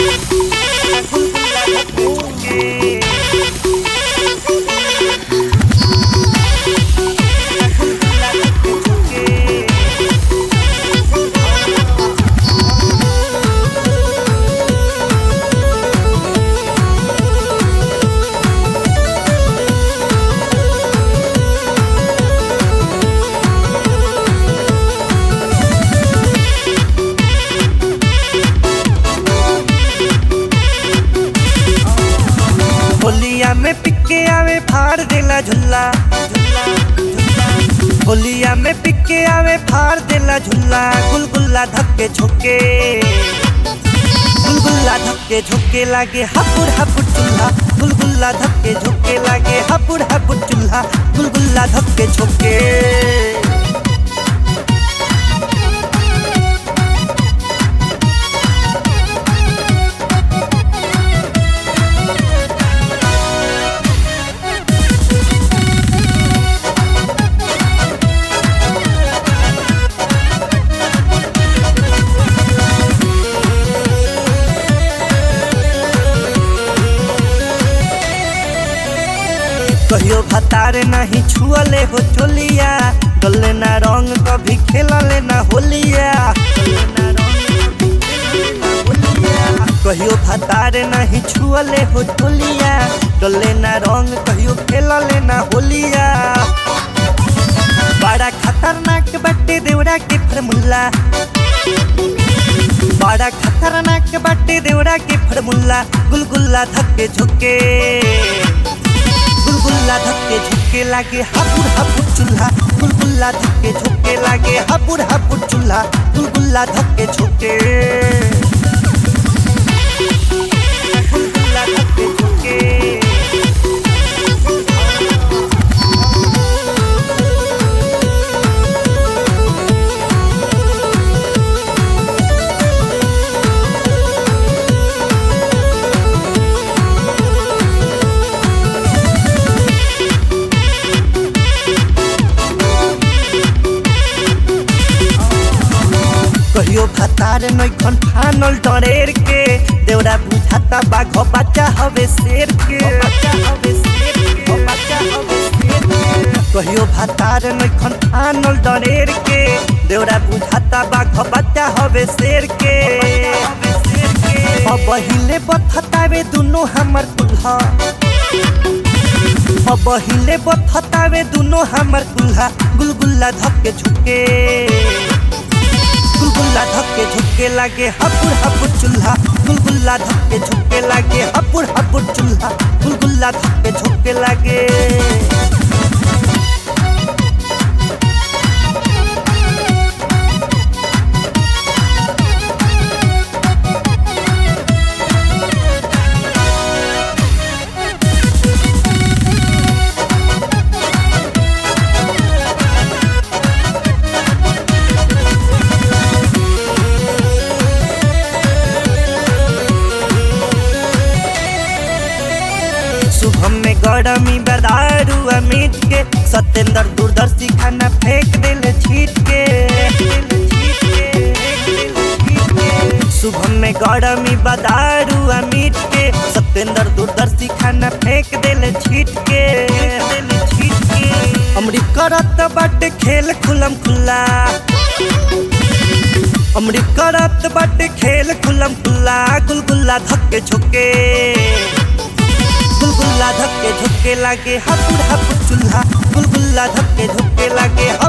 गुलगुला धक्के झुके गुलगुला धक्के झुके होलिया में पिके आवे फाड़ देला झुल्ला झुल्ला झुल्ला होलिया में पिके आवे फाड़ देला झुल्ला गुलगुल्ला धक्के झोके गुलगुल्ला धक्के झोके लागे हापुड़ हापुड़ चूल्हा गुलगुल्ला धक्के झोके लागे हापुड़ हापुड़ चूल्हा गुलगुल्ला धक्के झोके कहियो भतारे नहीं छुअले हो चोलिया डोले ना रंग कभी खेलले ना होलिया कहियो भतारे नहीं छुअले हो चोलिया डोले ना रंग कहियो खेलले ना होलिया बड़ा खतरनाक बट्टे देवरा के फरमुल्ला बड़ा खतरनाक बट्टे देवरा के फरमुल्ला गुलगुल्ला धक्के झुके गुलगुल्ला धक्के झुके लागे हापुड़ हापुड़ चूल्हा गुलगुल्ला धक्के झुके लागे हापुड़ हापुड़ चूल्हा गुलगुल्ला धक्के झुके गुलगुल्ला धक्के झुके कहियो भतार नैखन फानल डरेर के देवरा बुझाता बाघ बच्चा हवे शेर के बच्चा हवे शेर के बच्चा हवे शेर के कहियो भतार नैखन फानल डरेर के देवरा बुझाता बाघ बच्चा हवे शेर के अब हिले बथतावे दुनो हमर कुल्हा अब हिले बथतावे दुनो हमर कुल्हा गुलगुल्ला धक्के झुके गुलगुल्ला धक्के झुके लागे हपुड़ हपुड़ चूल्हा गुलगुल्ला धक्के झुके लागे हपुड़ हपुड़ चूल्हा गुलगुल्ला धक्के झुके लागे शुभम में गरमी बदारू अमित के सत्येंद्र दूरदर्शी खाना फेंक दिल छीट के शुभम में गरमी बदारू अमित के सत्येंद्र दूरदर्शी खाना फेंक दिल छीट के अमरी करत बाटे खेल खुलम खुल्ला अमरी करत बाटे खेल खुलम खुल्ला गुलगुल्ला धक्के झुके गुलगुल्ला धक्के झुके लागे हापुड़ हापुड़ चूल्हा गुलगुल्ला धक्के झुके लागे